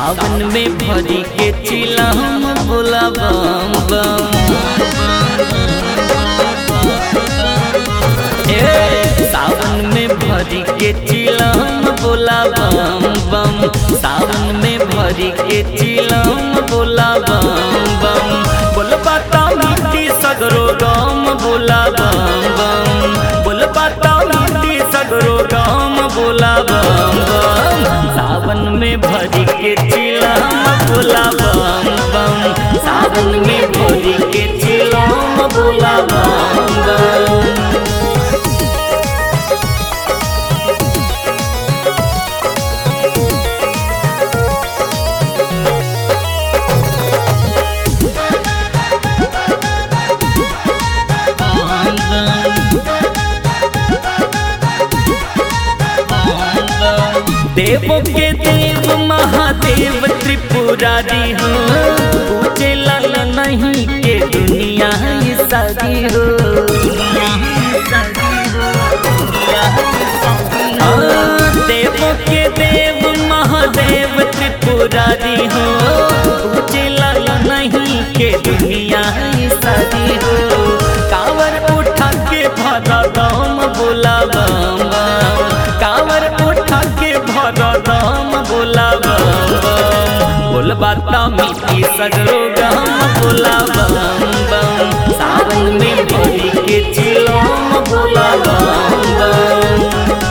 सावन में भरी के चिलम बोला बम बम ए, सावन में भरी के चिलम बोला बम बम सावन में भरी के चिलम बोला बम बम बोल बाता मिट्टी सगरो गम बोला बम बम बोल बाता मिट्टी सगरो गम बोला बम बम सावन में भरी के चिलम बोला बम बम सावन में भरी के चिलम बोला बम बम देव के देव महादेव त्रिपुरारी हो पूजे लाल नहीं के दुनिया ही सारी हो हाँ, देव के देव महादेव त्रिपुरारी हो पूजे लाल नहीं के दुनिया ही सारी हो कावर उठा के भरा दम बोला बम बम कावर उठा के भरा दम बोला बम बम बोल बाता मिट्टी सगरो गम बोला बम बम सावन में भरी के चिलम बोला बम बम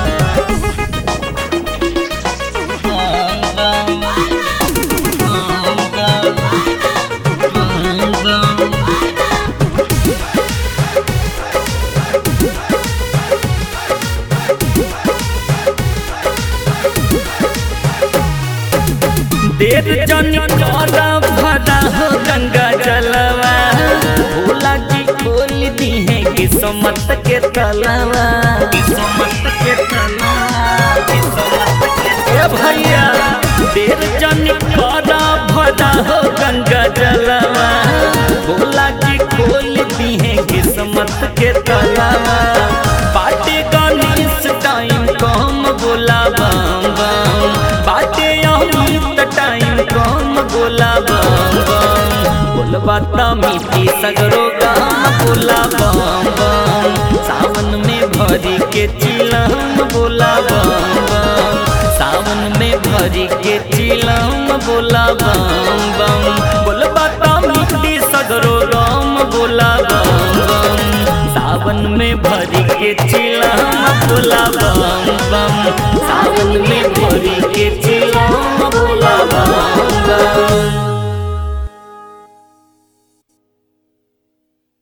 देर जनी करा भरा हो गंगा जलवा भोला जी खोल दी है किस्मत के तलवा किस्मत के तलवा किस्मत के ए भैया देर जनी करा भरा हो गंगा जलवा भोला जी खोल दी है किस्मत के तलवा बाटे गणेश टाइम कम बोला बम बम बाटे अमित टाइम कम बोला बम बम बोल बाता मिट्टी सगरो गाम बोला बम बम सावन में भरी के चिलम बोला बम बम सावन में भरी के चिलम बोला बम बम बोल बाता मिट्टी सगरो राम बोला बम बम सावन में भरी के चिलम बोला बम बम सावन में भरी के चिलम